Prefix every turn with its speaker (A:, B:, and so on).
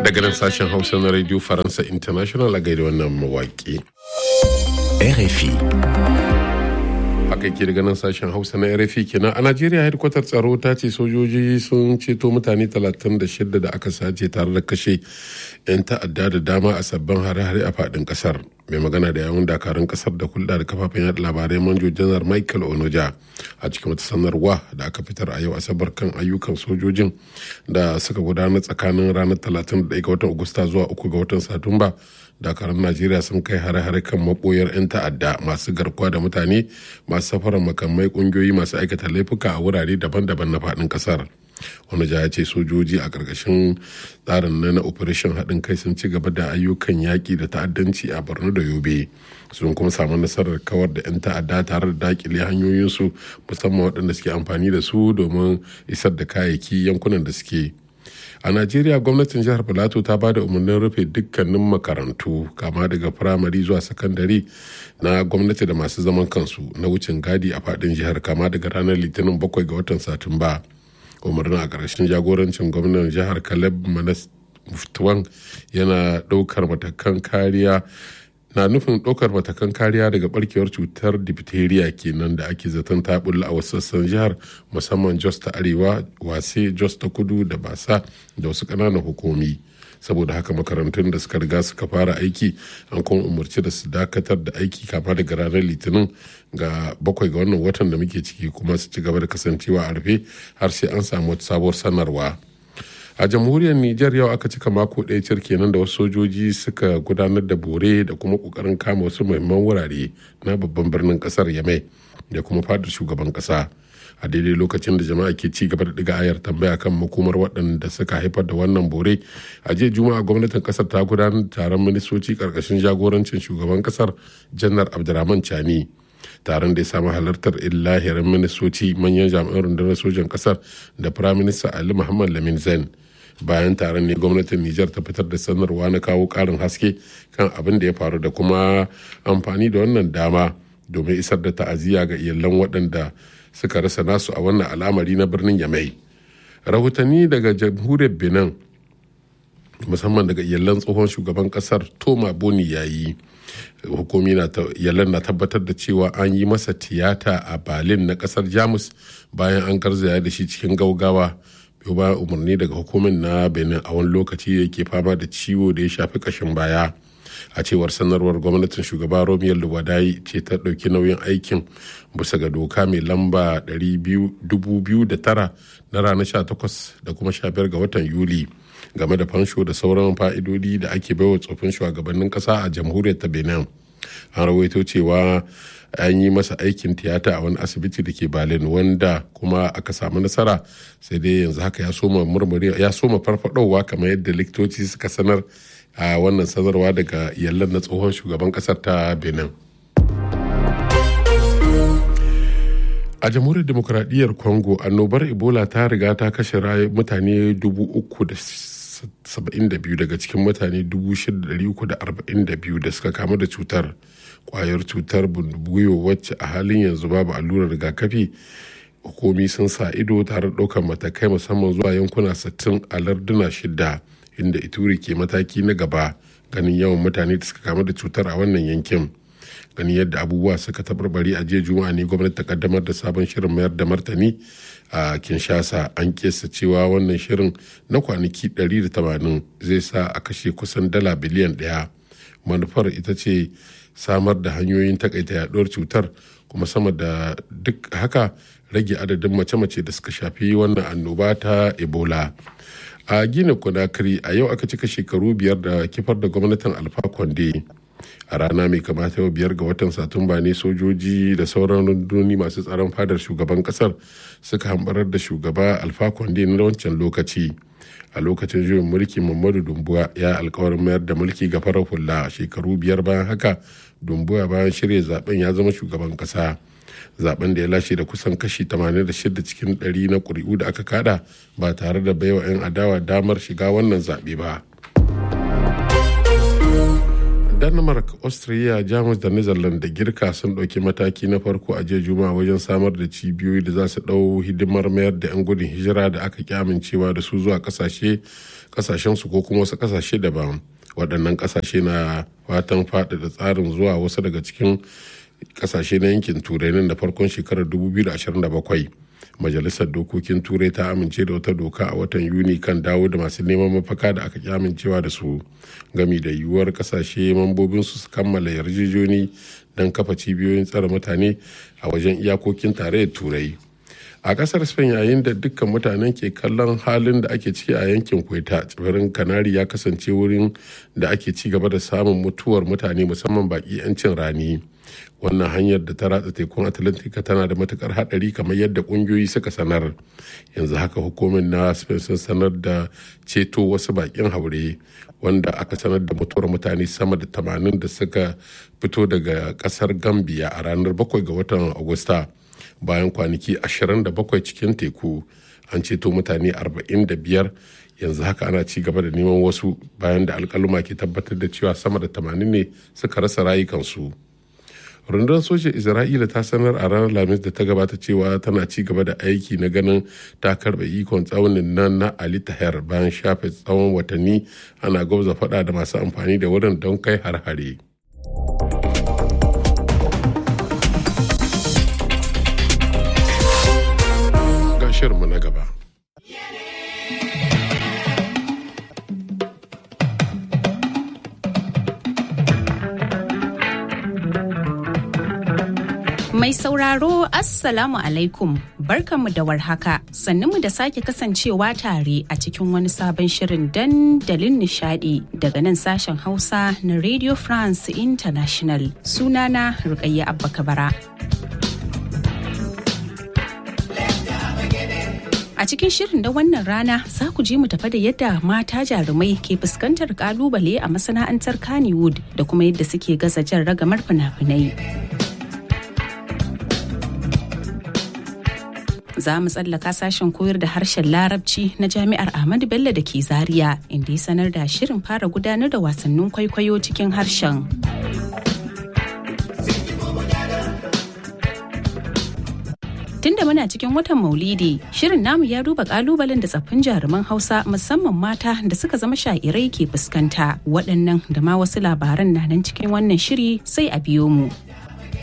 A: daga nan sashen hausa na radio faransa international a gaida wannan mawaƙi
B: RFI.
A: haka ke daga nan sashen hausa na rfi kenan a najeriya hedkwatar tsaro ta ce sojoji sun ceto mutane 36 da aka sace tare da kashe 'yan ta'adda da dama a sabbin hare-hare a fadin kasar mai magana da yawun dakarun kasar da hulɗa da kafafen yada labarai manjo janar michael onoja a cikin wata sanarwa da aka fitar a yau asabar kan ayyukan sojojin da suka gudana tsakanin ranar 31 ga watan agusta zuwa 3 ga watan satumba dakarun najeriya sun kai hare-hare kan maboyar 'yan ta'adda masu garkuwa da mutane masu safarar makamai kungiyoyi masu aikata laifuka a wurare daban-daban na faɗin ƙasar wani ya ce sojoji a ƙarƙashin tsarin na operation haɗin kai sun ci gaba da ayyukan yaƙi da ta'addanci a borno da yobe sun kuma samu nasarar kawar da 'yan ta'adda tare da dakile hanyoyinsu musamman waɗanda suke amfani da su domin isar da kayayyaki yankunan da suke a najeriya gwamnatin jihar filato ta ba da umarnin rufe dukkanin makarantu kama daga firamare zuwa sakandare na gwamnati da masu zaman kansu na wucin gadi a fadin jihar kama daga ranar litinin bakwai ga watan satumba umarnin a ƙarshen jagorancin gwamnan jihar caleb manas muftuwan yana ɗaukar matakan kariya na nufin ɗaukar matakan kariya daga barkewar cutar diphtheria kenan da ake zaton ta bulla a wasu sassan jihar musamman jos ta arewa wase jos ta kudu da basa da wasu ƙananan hukumi saboda haka makarantun da suka riga suka fara aiki an kuma umarci da su dakatar da aiki kama daga ranar litinin ga bakwai ga wannan watan da muke ciki kuma su ci gaba da kasancewa a rufe har sai an samu wata sabuwar sanarwa a jamhuriyar niger yau aka cika mako ɗaya cir kenan da wasu sojoji suka gudanar da bore da kuma ƙoƙarin kama wasu muhimman wurare na babban birnin ƙasar yamai da kuma fadar shugaban ƙasa a daidai lokacin da jama'a ke ci gaba da ɗiga ayar tambaya kan makomar waɗanda suka haifar da wannan bore a jiya juma'a gwamnatin ƙasar ta gudanar da taron ministoci ƙarƙashin jagorancin shugaban ƙasar janar abdurrahman chani taron da ya samu halartar illahirin ministoci manyan jami'an rundunar sojan ƙasar da firaminista ali muhammad lamin zain bayan taron ne gwamnatin Nijar ta fitar da sanarwa na kawo karin haske kan abin da ya faru da kuma amfani da wannan dama domin isar da ta'aziyya ga iyalan waɗanda suka rasa nasu a wannan al'amari na birnin Yamai. Rahotanni daga jamhuriyar Benin musamman daga iyalan tsohon shugaban kasar Toma Boni yayi hukumi na iyalan na tabbatar da cewa an yi masa tiyata a Berlin na kasar Jamus bayan an garzaya da shi cikin gaugawa. biyo ba umarni daga hukumin na benin a wani lokaci da ke fama da ciwo da ya shafi kashin baya a cewar sanarwar gwamnatin shugaba romiyar luwadai ce ta ɗauki nauyin aikin bisa ga doka mai lamba 2009 na ranar 18 da kuma 15 ga watan yuli game da fansho da sauran fa'idodi da ake baiwa tsofin shugabannin ƙasa a jamhuriyar ta benin an rawaito cewa an yi masa aikin tiyata a wani asibiti da ke berlin wanda kuma aka samu nasara sai dai yanzu haka ya soma murmure ya soma farfadowa kamar yadda likitoci suka sanar a wannan sanarwa daga yallan na tsohon shugaban kasar ta benin a jamhuriyar demokuraɗiyyar congo annobar ebola ta riga ta kashe mutane 372 daga cikin mutane 6,342 da suka kamu da cutar kwayar cutar bundubuyo wacce a halin yanzu babu allurar rigakafi hukumi sun sa ido tare da ɗaukar matakai musamman zuwa yankuna 60 a larduna shida inda ituri ke mataki na gaba ganin yawan mutane da suka kamu da cutar a wannan yankin ganin yadda abubuwa suka tabarbare a jiya juma'a ne gwamnati ta kaddamar da sabon shirin mayar da martani a kinshasa an kesa cewa wannan shirin na kwanaki 180 zai sa a kashe kusan dala biliyan daya manufar ita ce samar da hanyoyin takaita yaduwar cutar kuma sama da duk haka rage adadin mace-mace da suka shafi wannan annoba ta ebola a gina conakry a yau aka cika shekaru biyar da kifar da gwamnatin alfa conde a rana mai kamata yau biyar ga watan satumba ne sojoji da sauran runduni masu tsaron fadar shugaban kasar suka hambarar da shugaba alfa conde na wancan lokaci a lokacin juyin mulki muhammadu dumbuwa ya alkawarin mayar da mulki ga farar hula shekaru biyar bayan haka dumbuwa bayan shirya zaben ya zama shugaban kasa zaben da ya lashe da kusan kashi 86 cikin 100 na kuri'u da aka kada ba tare da baiwa 'yan adawa damar shiga wannan zaɓe ba denmark austria jamus da netherlands da girka sun ɗauki mataki na farko a jiya juma'a wajen samar da cibiyoyi da za su ɗau hidimar mayar da 'yan gudun hijira da aka ki amincewa da su zuwa ƙasashe ƙasashensu ko kuma wasu ƙasashe daban waɗannan ƙasashe na fatan faɗaɗa tsarin zuwa wasu daga cikin ƙasashe na yankin turai nan da farkon shekarar 2027 majalisar dokokin turai ta amince da wata doka a watan yuni kan dawo da masu neman mafaka da aka ki amincewa da su gami da yiwuwar kasashe mambobinsu su kammala yarjejoni don kafa cibiyoyin tsare mutane a wajen iyakokin tarayyar turai a kasar spain yayin da dukkan mutanen ke kallon halin da ake ciki a yankin kweta tsibirin kanari ya kasance wurin da ake ci gaba da samun mutuwar mutane musamman baki 'yancin rani wannan hanyar da ta ratsa tekun atlantika tana da matukar hadari kamar yadda kungiyoyi suka sanar yanzu haka hukumin na spain sun sanar da ceto wasu bakin haure wanda aka sanar da mutuwar mutane sama da 80 da suka fito daga kasar gambia a ranar 7 ga watan agusta bayan kwanaki 27 cikin teku an ceto mutane 45 yanzu haka ana ci gaba da neman wasu bayan da alkaluma ke tabbatar da cewa sama da 80 ne suka rasa rayukansu rundunar sojin isra'ila ta sanar a ranar lamis da ta gabata cewa tana ci gaba da aiki na ganin ta karba ikon tsaunin nan na ali tahir bayan shafe tsawon watanni ana gwabza fada da masu amfani da wurin don kai har-hare. mu na gaba.
C: Mai sauraro Assalamu alaikum barkanmu da warhaka mu da sake kasancewa tare a cikin wani sabon shirin dandalin nishadi daga nan sashen Hausa na Radio France International sunana Rukayya Abba Kabara. A cikin shirin da wannan rana za ku ji mu tafa da yadda mata jarumai ke fuskantar kalubale a masana'antar Kannywood da kuma yadda suke gaza jan ragamar fina-finai. Za mu tsallaka sashen koyar da harshen larabci na jami'ar Ahmadu Bello da ke Zaria inda ya sanar da shirin fara gudanar da wasannin kwaikwayo cikin harshen. Tunda muna cikin watan Maulidi, shirin namu ya duba kalubalen da tsaffin jaruman Hausa musamman mata da suka zama sha'irai ke fuskanta. Waɗannan da ma wasu labaran na nan cikin wannan shiri sai a biyo mu.